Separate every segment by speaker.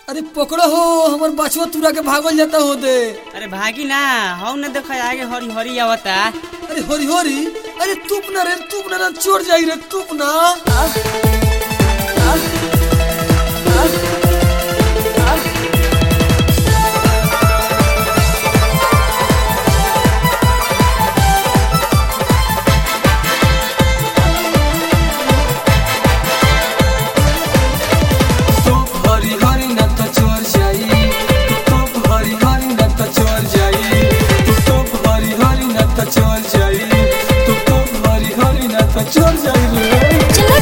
Speaker 1: अरे पकड़ो हो हमर बचवा तुरा के भागल जाता हो दे
Speaker 2: अरे भागी ना हौ न देखो आगे हरी हरी आवता
Speaker 1: अरे होरी होरी अरे तुप ना रे तुप ना ना चोर जाई रे तुप ना तुप हरी हरी ना तो चोर जाई तुप हरी हरी ना तो चोर जाई तुप हरी हरी ना तो चोर जाई तुप हरी हरी ना तो चोर जाई रे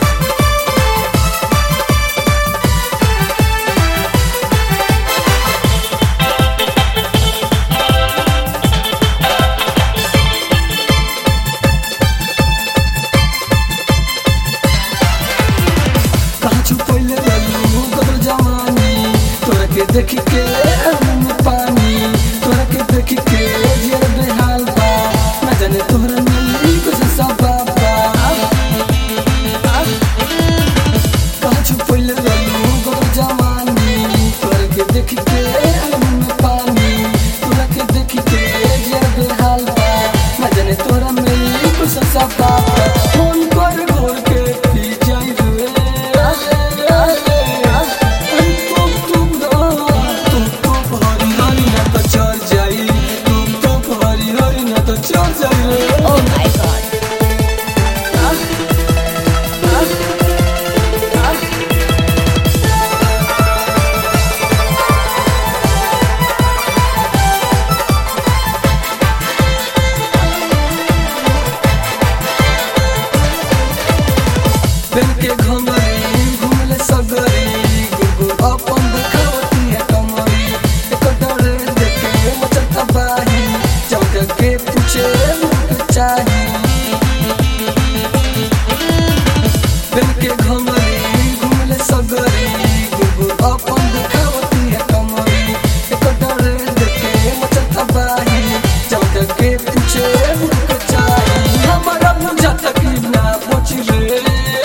Speaker 1: कहाँ छुपैले रहलू गदर जवानी तोरा के देखी के मुंह में पानी तोरा के देखी के जियर बेहाल बा न जाने तोहरा मिली कुछ सब बाबा कहाँ छुपैले रहलू गदर जवानी तोरा के देखी के मुंह में पानी तोरा के देखी के जियर बेहाल बा न जाने तोहरा मिली कुछ सब बाबा फोन कर घोर के पी जाई रे चल जाइए
Speaker 3: Oh my god.
Speaker 1: पेन के घमरी घुमले सगरी गुगु अपन दिखावती है कमरी एक डरे देखे मचल तबाही चौक के पूछे मुझे चाही पेन के घमरी घुमले सगरी गुगु अपन दिखावती है कमरी एक डरे देखे मचल तबाही चौक के पूछे मुझे चाही हमारा बुझाता कि ना पहुंच रे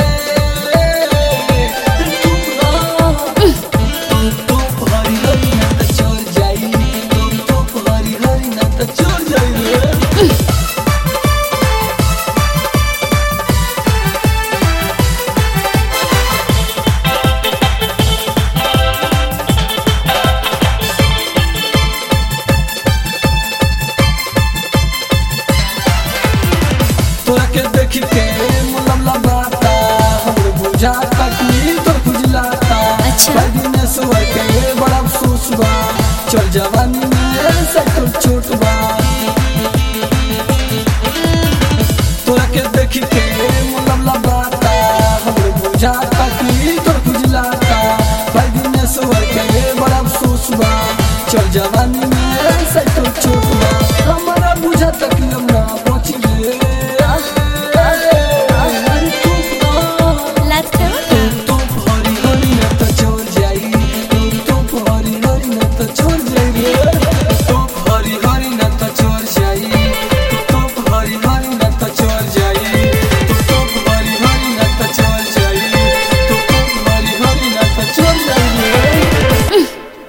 Speaker 1: तोरा के देखी के मुलम लबाता हमरे बुझाता कि तोर खुजलाता
Speaker 3: अच्छा।
Speaker 1: भाई दिन सुवर के बड़ा अफसोस बा चल जवानी